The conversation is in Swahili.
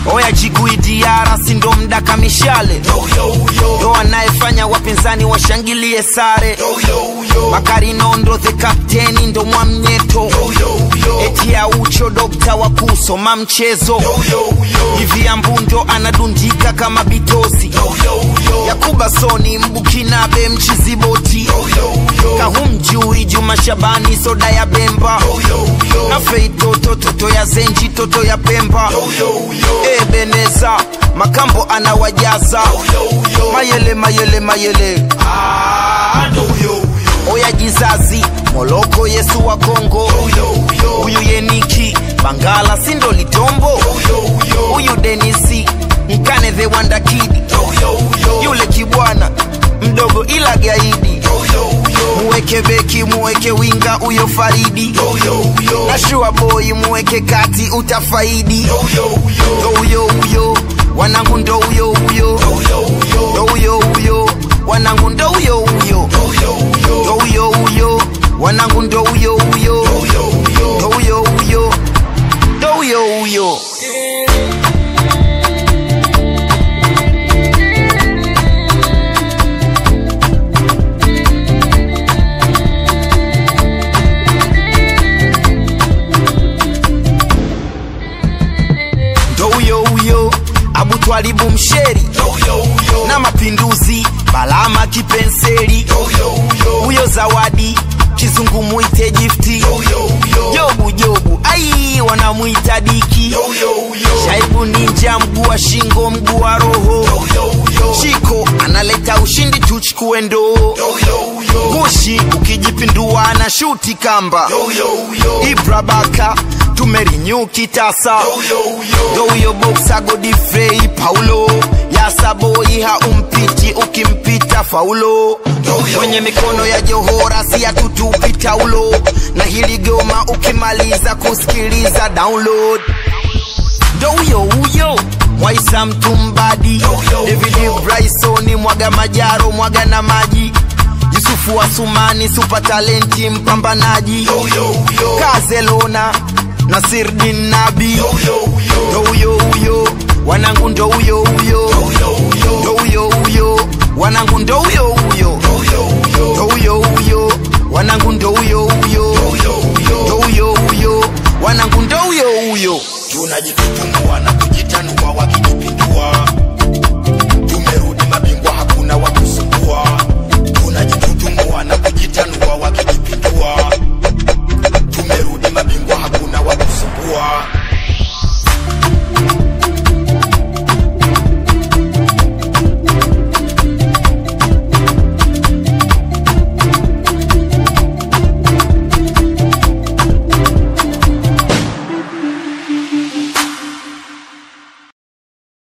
oya jikuidiara sindo mdaka mishale ndo anayefanya wapinzani washangilie sare bakari nondo the kapteni ndo mwamnyeto eti ya ucho dokta wa kusoma mchezo hivi ambundo anadundika kama bitosi yakuba soni mbukinabe mchiziboti kahumjui juma shabani soda ya bemba na feitoto toto ya zenji toto ya pemba ebeneza makambo anawajaza mayele mayele mayele oya jizazi moloko yesu wa kongo huyu yeniki bangala sindo litombo huyu denisi mkane the wandakidi yule kibwana mdogo ila gaidi muweke beki muweke winga huyo faridi na shua boy muweke kati utafaidi ndo huyo huyo wanangu ndo huyo huyo ndo huyo huyo wanangu ndo huyo huyo ndo huyo huyo wanangu ndo huyo huyo ndo huyo huyo ndo huyo huyo ndo huyo huyo abutwalibu msheri na mapinduzi balama kipenseli huyo zawadi kizungu mwite gifti jobu jobu ai wanamwita diki shaibu ninja mguu wa shingo mguu wa roho chiko analeta ushindi tuchukue ndoo kushi ukijipindua na shuti kamba ibrabaka tumerinyu kitasa ndo huyo boksa godifrei paulo yasaboi haumpiti ukimpita faulo kwenye mikono ya johora si atutupi taulo na hili goma ukimaliza kusikiliza download ndo huyo huyo mwaisa mtumbadi david brysoni mwaga majaro mwaga na maji yusufu wa sumani supa talenti mpambanaji kazelona nasirdin nabi ndo huyo huyo wanangu ndo huyo huyo ndo huyo huyo wanangu ndo huyo huyo ndo huyo huyo wanangu ndo huyo huyo ndo huyo huyo wanangu ndo huyo huyo tunajitutumua na